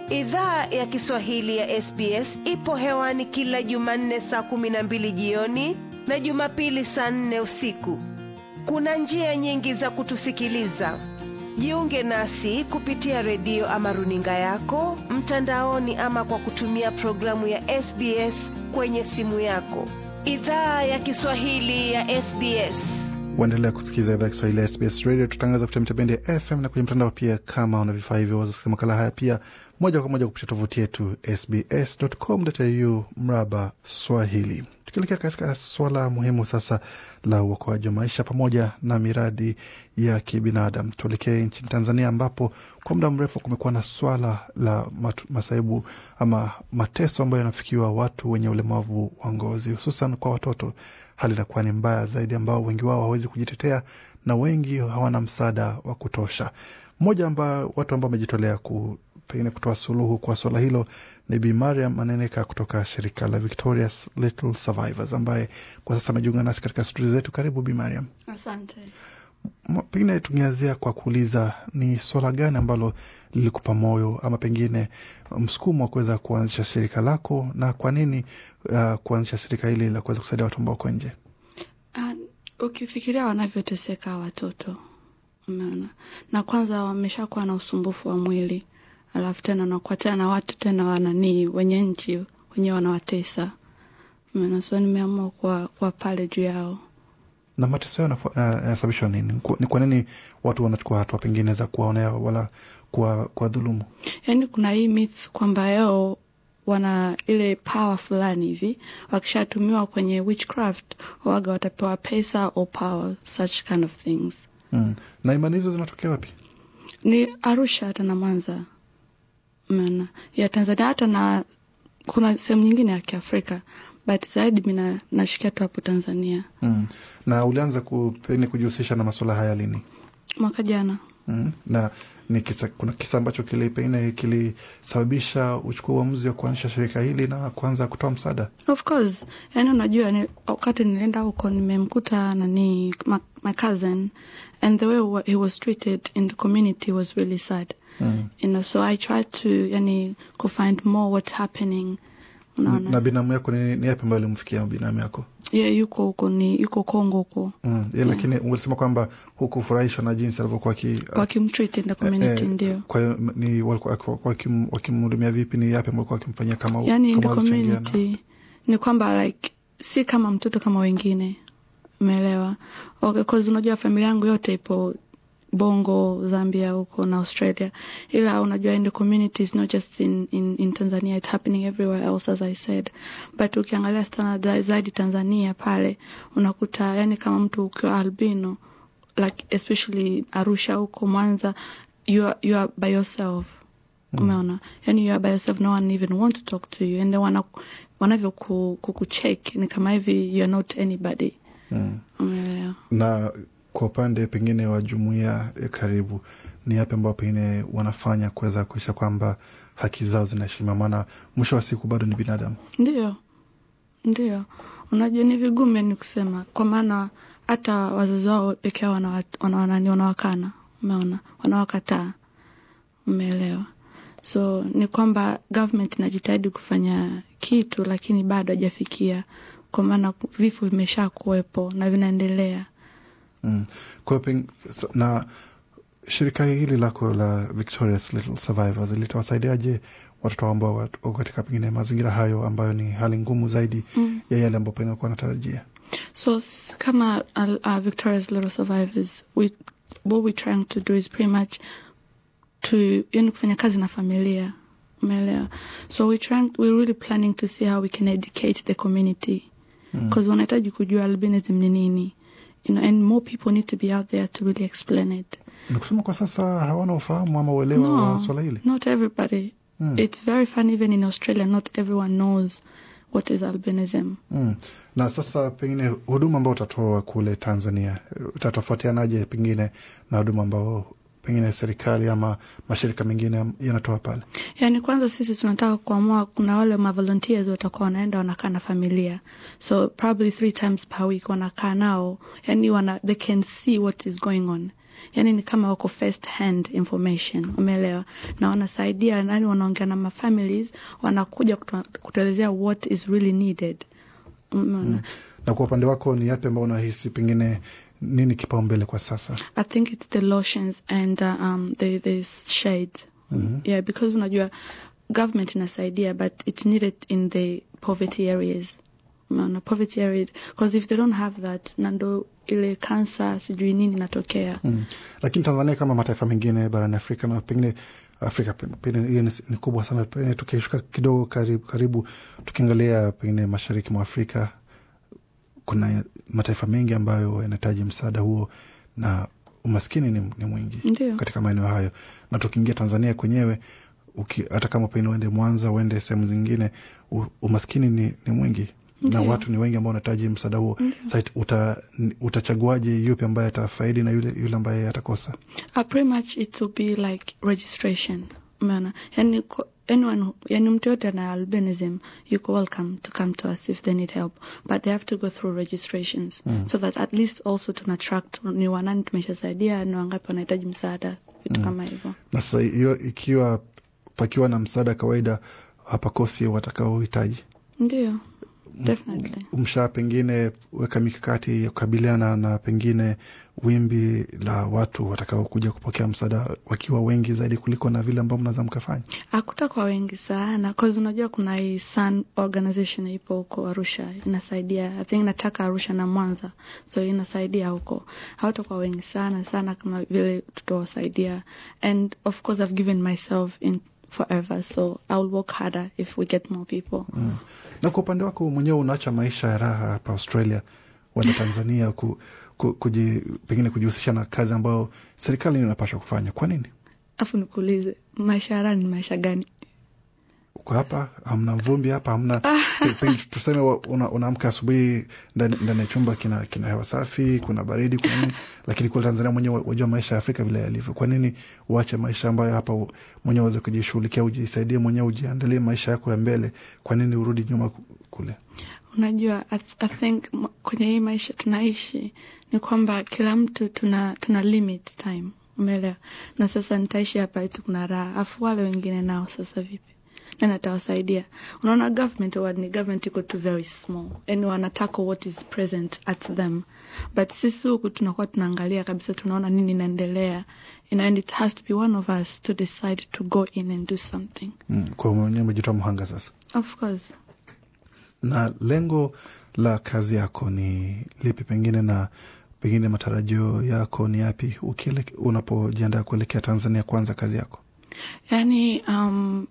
Idhaa ya Kiswahili ya SBS ipo hewani kila Jumanne saa kumi na mbili jioni na Jumapili saa nne usiku. Kuna njia nyingi za kutusikiliza. Jiunge nasi kupitia redio ama runinga yako mtandaoni, ama kwa kutumia programu ya SBS kwenye simu yako. Idhaa ya Kiswahili ya SBS. Waendelea kusikiliza idhaa ya Kiswahili ya SBS Radio. Tutangaza kupitia mitabendi ya FM na kwenye mtandao pia. Kama una vifaa hivyo, wazasikiza makala haya pia moja kwa moja kupitia tovuti yetu sbs.com.au mraba Swahili. Tukielekea katika swala muhimu sasa la uokoaji wa maisha pamoja na miradi ya kibinadamu, tuelekee nchini Tanzania ambapo kwa muda mrefu kumekuwa na swala la matu, masaibu ama mateso ambayo yanafikiwa watu wenye ulemavu wa ngozi, hususan kwa watoto. Hali inakuwa ni mbaya zaidi, ambao wengi wao hawawezi kujitetea na wengi hawana msaada wa kutosha. Mmoja ambao watu ambao wamejitolea ku pengine kutoa suluhu kwa swala hilo ni Bi Mariam Maneneka kutoka shirika la Victoria's Little Survivors ambaye kwa sasa amejiunga nasi katika studio zetu. Karibu Bi Mariam. Asante. Pengine tungeanzia kwa kuuliza ni swala gani ambalo lilikupa moyo ama pengine msukumo wa kuweza kuanzisha shirika lako, na kwa nini uh, kuanzisha shirika hili la kuweza kusaidia watu ambao wako nje? Uh, ukifikiria wanavyoteseka watoto, umeona, na kwanza wameshakuwa na usumbufu wa mwili alafu tena nakuwa tena na watu tena wananii wenye nchi wenyewe wanawatesa, umeona. So nimeamua kuwa, kuwa pale juu yao. Na mateso yao yanasababishwa nini? Ni kwa nini watu wanachukua hatua pengine za kuwaonea wala kuwa dhulumu? Yaani kuna hii myth kwamba yao wana ile power fulani hivi, wakishatumiwa kwenye witchcraft waga watapewa pesa or power, such kind of things. Mm. Na imani hizo zinatokea wapi? Ni Arusha hata na Mwanza Mena, ya Tanzania hata na kuna sehemu nyingine ya Kiafrika but zaidi mi nashikia tu hapo Tanzania. Mm. Na ulianza kupeni kujihusisha na masuala haya lini? Mwaka jana. Mm. Na ni kisa, kuna kisa ambacho kili pengine kilisababisha uchukua uamuzi wa kuanzisha shirika hili na kuanza kutoa msaada? Of course, yaani unajua ni, wakati nilienda huko nimemkuta nani my, my cousin and the way he was treated in the community was really sad Mm. You know, so I try to yani ku find more what's happening. Unaona, na binamu yako ni, ni yapi ambayo alimfikia binamu yako? Yeah, yuko huko ni yuko Kongo huko. Mm. Yeah, lakini ulisema kwamba hukufurahishwa na jinsi alivyokuwa wakimtreat in the community eh, ndio. Kwa hiyo ni walikuwa wakimhudumia vipi? Ni yapi ambayo wakimfanyia kama yani in the community ni kwamba like si kama mtoto kama wengine, umeelewa? Okay, cause unajua familia yangu yote ipo Bongo, Zambia huko na Australia, ila unajua in the communities not just in, in, in Tanzania it's happening everywhere else as I said, but ukiangalia standard zaidi Tanzania pale unakuta yani kama mtu ukiwa albino like especially Arusha huko Mwanza you are, you are by yourself mm. Umeona, yani you are by yourself, no one even want to talk to you and wana wanavyo kukucheck ni kama hivi you are not anybody mm. Umeelewa na kwa upande pengine wa jumuiya ya karibu, ni yapi ambao pengine wanafanya kuweza kuisha kwamba haki zao zinaheshimiwa? Maana mwisho wa siku bado ni binadamu. Ndio, ndio, unajua ni vigumu ni kusema, kwa maana hata wazazi wao peke yao wanani wanawakana, umeona, wanawakataa, umeelewa? So ni kwamba government inajitahidi kufanya kitu, lakini bado hajafikia, kwa maana vifo vimesha kuwepo na vinaendelea. Mm. Kwa so, na shirika hili lako la Victoria's Little Survivors litawasaidiaje watoto ambao wako katika pengine mazingira hayo ambayo ni hali ngumu zaidi mm. ya yale ambayo pengine walikuwa wanatarajia? So kama uh, uh, Victoria's Little Survivors we, what we trying to do is pretty much to yani kufanya kazi na familia umeelewa? So we trying, we really planning to see how we can educate the community because mm. wanahitaji kujua albinism ni nini You know, and more people need to be out there to really explain it. Ni kusema kwa sasa hawana ufahamu ama uelewa no, wa swala hili? Not everybody. Mm. It's very fun even in Australia, not everyone knows what is albinism. Mm. Na sasa pengine huduma ambao utatoa kule Tanzania utatofautianaje pengine na huduma ambao pengine serikali ama mashirika mengine yanatoa pale? Yani kwanza sisi tunataka kuamua, kuna wale mavolunteers watakuwa wanaenda wanakaa na familia, so probably three times per week wanakaa nao, yani wana, they can see what is going on yani ni kama wako first hand information umeelewa na wanasaidia nani wanaongea na mafamilies wanakuja kutu- kutuelezea what is really needed umeona na kwa upande wako ni yapi ambao unahisi pengine nini kipaumbele kwa sasa I think it's the lotions and uh, um, the, the shades. Yeah, because unajua government inasaidia but it's needed in the poverty areas. Umeona, poverty area because if they don't have that nando ile cancer sijui nini inatokea. mm. lakini tanzania kama mataifa mengine barani afrika na pengine afrika pe- pengine hiyo ni, ni kubwa sana pengine tukishuka kidogo karibu, karibu tukiangalia pengine mashariki mwa afrika kuna mataifa mengi ambayo yanahitaji msaada huo na umaskini ni, ni mwingi Ndio. katika maeneo hayo na tukiingia tanzania kwenyewe uki, hata kama pengine uende mwanza uende sehemu zingine u, umaskini ni, ni mwingi na Ndio. watu ni wengi ambao wanahitaji msaada huo Sa uta, utachaguaje yupi ambaye atafaidi na yule, yule ambaye atakosa Uh, pretty much it will be like registration. Umeona? Yani ko- anyone who, yani mtu yote ana albinism yuko welcome to come to us if they need help but they have to go through registrations so that at least also tuna track ni wanani tumeshasaidia ni wangapi wanahitaji msaada vitu kama hivyo na sasa hiyo ikiwa pakiwa na msaada kawaida hapakosi watakaohitaji ndio definitely mshaa pengine weka mikakati ya kukabiliana na pengine wimbi la watu watakaokuja kupokea msaada wakiwa wengi zaidi kuliko na vile ambao mnaweza mkafanya akuta kwa wengi sana cause unajua kuna hii sun organization ipo huko arusha inasaidia i think nataka arusha na mwanza so inasaidia huko hawatakuwa wengi sana sana kama vile tutawasaidia and of course i've given myself in forever so i'll work harder if we get more people mm. na kwa upande wako mwenyewe unaacha maisha ya raha hapa australia wenda tanzania ku, ku, kuji, pengine kujihusisha na kazi ambayo serikali inapaswa kufanya kwa nini afu nikuulize maisha ya raha ni maisha gani uko hapa hamna mvumbi hapa hamna pe- pengine tuseme wa- una- unaamka asubuhi ndani ndani ya chumba kina, kina hewa safi kuna baridi kuna nini lakini kule tanzania mwenyewe wajua maisha ya afrika vile yalivyo kwa nini uache maisha ambayo hapa u- mwenyewe uweze kujishughulikia ujisaidie mwenyewe ujiandalie maisha yako ya mbele kwa nini urudi nyuma ku- kule unajua I, I think m- kwenye hii maisha tunaishi ni kwamba kila mtu tuna tuna limit time umeelewa na sasa nitaishi hapa eti kuna raha afu wale wengine nao sasa vipi nani atawasaidia unaona government wa ni government iko tu very small yani wanataka what is present at them but sisi huku tunakuwa tunaangalia kabisa tunaona nini inaendelea you know, and it has to be one of us to decide to go in and do something mm. kwa mwenyewe umejitoa mhanga sasa of course na lengo la kazi yako ni lipi pengine na pengine matarajio yako ni yapi ukieleke- unapojiandaa kuelekea tanzania kuanza kazi yako Yani, um,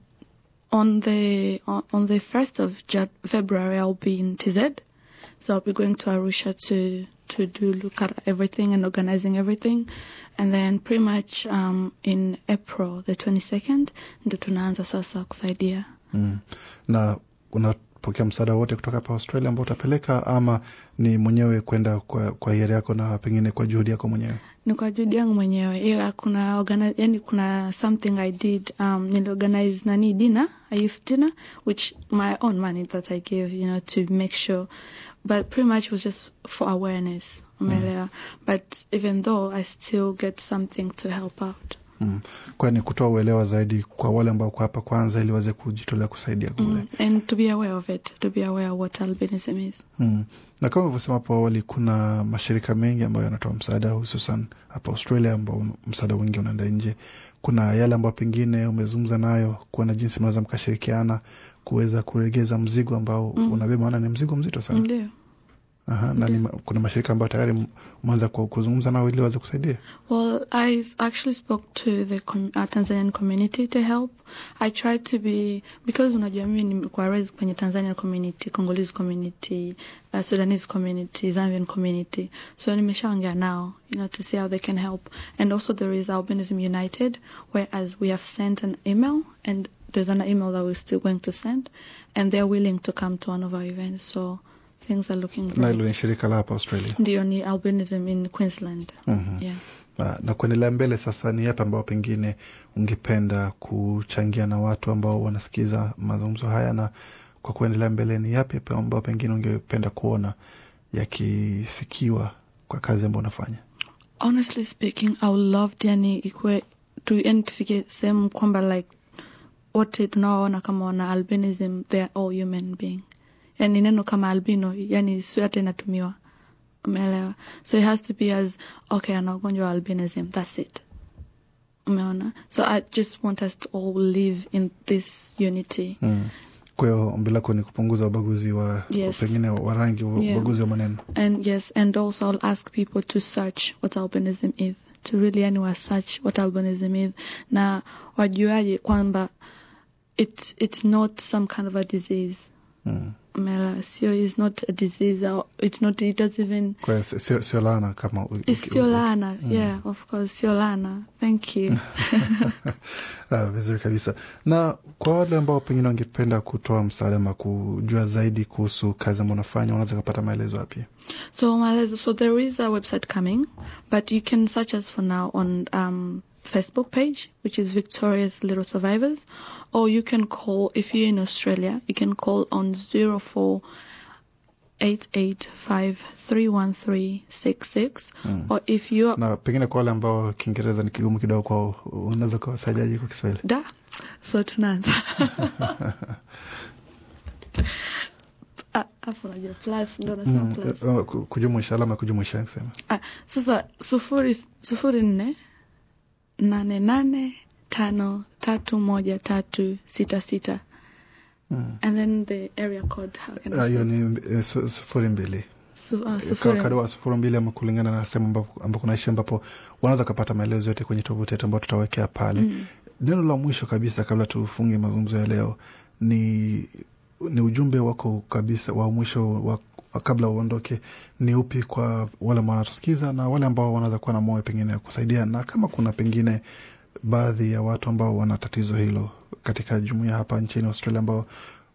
on the on, on the first of Jan- February, I'll be in TZ, so I'll be going to Arusha to to do look at everything and organizing everything, and then pretty much um, in April the twenty second, ndo tunaanza sasa kusaidia. mm. na unapokea msaada wote kutoka hapa australia ambao utapeleka ama ni mwenyewe kwenda kwa, kwa hiari yako na pengine kwa juhudi yako mwenyewe ni kwa juhudi yangu mwenyewe ila kuna organize, yani kuna something i did um, niliorganize nani dinner a youth dinner which my own money that i gave you know to make sure but pretty much was just for awareness umeelewa but even though i still get something to help out mm. kwani kutoa uelewa zaidi kwa wale ambao kwa hapa kwanza ili waweze kujitolea kusaidia kule mm. and to be aware of it to be aware of what albinism is Mm. na kama ulivyosema hapo awali kuna mashirika mengi ambayo yanatoa msaada hususan hapa australia ambao msaada mwingi unaenda nje kuna yale ambayo pengine umezungumza nayo kuona jinsi mnaweza mkashirikiana kuweza kuregeza mzigo ambao mm. unabeba maana ni mzigo mzito sana ndio Aha, na ni, ma- kuna mashirika ambayo tayari m- umeanza ku- kuzungumza nao ili waweze kusaidia Well, I s- actually spoke to the com uh, Tanzanian community to help. I tried to be because unajua mimi nimekuwa raised kwenye Tanzanian community, Congolese community, uh, Sudanese community, Zambian community. So nimeshaongea nao, you know, to see how they can help. And also there is Albinism United, whereas we have sent an email and there's an email that we're still going to send and they're willing to come to one of our events. So things are looking na hilo great. ni shirika la hapa australia Ndio ni albinism in Queensland. Mhm. Yeah. na, na kuendelea mbele sasa ni yapi ambao pengine ungependa kuchangia na watu ambao wanasikiza mazungumzo haya na kwa kuendelea mbele ni yapi ambao pengine ungependa kuona yakifikiwa kwa kazi ambao unafanya honestly speaking i would love yani ikwe tu yani tufike sehemu kwamba like wote tunawaona kama wana albinism they are all human being yani neno kama albino yani sio hata inatumiwa umeelewa so it has to be as okay ana ugonjwa wa albinism that's it umeona so i just want us to all live in this unity mm. kwa hiyo ombi lako ni kupunguza ubaguzi wa Yes. pengine wa rangi Yeah. ubaguzi wa maneno And yes, and also I'll ask people to search what albinism is, to really anyway search what albinism is. Na wajuaje kwamba it's it's not some kind of a disease. mm. Mela, sio is not a disease or it's not it doesn't even kwa hiyo si- sio sio laana kama u- it's uki- sio uki- lana. Yeah, of course, sio lana. Thank you. Ah, vizuri kabisa na kwa wale ambao pengine wangependa kutoa msaada ama kujua zaidi kuhusu kazi ambao unafanya wanaweza kupata maelezo wapi So Malezo, so there is a website coming, but you can search us for now on um, Facebook page, which is Victoria's Little Survivors, or you can call if you're in Australia, you can call on zero four eight eight five three one three six six, or if you're na pengine kwa wale ambao kiingereza ni kigumu kidogo kwao unaweza kuwasaidiaje kwa kiswahili da, so tunaanza Ah, hapo unajua plus ndo nasema Mm, plus. eh, ku- kujumuisha alama ya kujumuisha kusema Ah, sasa sufuri sufuri nne nane nane tano tatu moja tatu sita sita and then the area code how can I Ah, hiyo say? ni eh, su- sufuri mbili Su- ah, Ka- sufuri karibu wa sufuri mbili ama kulingana na sehemu ambapo ambako unaishi ambapo wanaweza kapata maelezo yote kwenye tovuti yetu ambao tutawekea pale Mm. neno la mwisho kabisa kabla tufunge mazungumzo ya leo ni ni ujumbe wako kabisa wa mwisho wa, wa kabla uondoke ni upi kwa wale ambao wanatusikiza na wale ambao wanaweza kuwa na moyo pengine ya kusaidia na kama kuna pengine baadhi ya watu ambao wana tatizo hilo katika jumuia hapa nchini australia ambao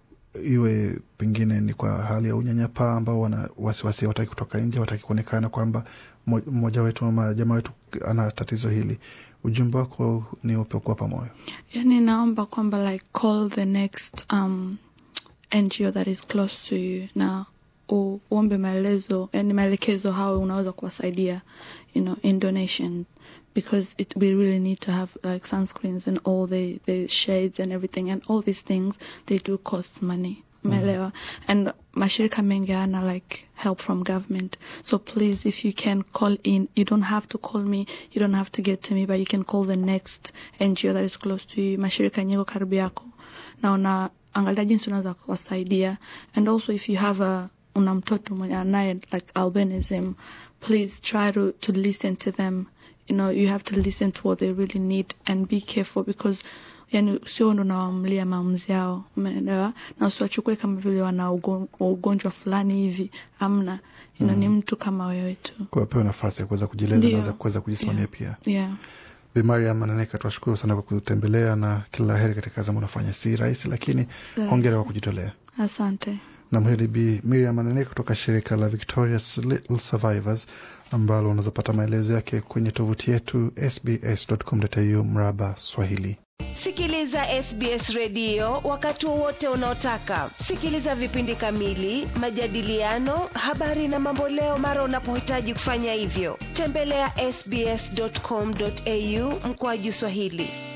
iwe pengine ni kwa hali ya unyanyapaa ambao wana wasiwasi wataki kutoka nje wataki kuonekana kwamba mo- mmoja wetu ama jamaa wetu ana tatizo hili ujumbe wako ni upe kuwapa moyo yani naomba kwamba like call the next um, ngo that is close to you na u- uombe maelezo yani maelekezo how unaweza kuwasaidia you know in donation because it we really need to have like sunscreens and all the the shades and everything and all these things they do cost money umeelewa and mashirika mengi ana like help from government so please if you can call in you don't have to call me you don't have to get to me but you can call the next ngo that is close to you mashirika yenye iko karibu yako na una angalia jinsi unaweza kuwasaidia and also if you have a una mtoto mwenye anaye like albinism please try to, to listen to them you know you have to listen to what they really need and be careful because yani sio ndo nawamlia maamuzi yao umeelewa na usiwachukue kama vile wana ugo- ugonjwa fulani hivi amna you know, ni mtu kama wewe tu kuwapewa nafasi ya kuweza kujieleza Ndio. naweza kuweza kujisimamia Yeah. pia yeah Bi Mariam Ananeka, tunashukuru sana kwa kutembelea na kila la heri katika kazi ambayo unafanya. Si rahisi, lakini Rahisi. hongera kwa kujitolea. asante Nam, huyo ni Bi Miriam Ananeka kutoka shirika la Victoria's Little Survivors ambalo unaweza pata maelezo yake kwenye tovuti yetu sbs.com.au mraba Swahili. Sikiliza SBS redio wakati wowote unaotaka. Sikiliza vipindi kamili, majadiliano, habari na mamboleo mara unapohitaji kufanya hivyo. Tembelea sbs.com.au mkoaju Swahili.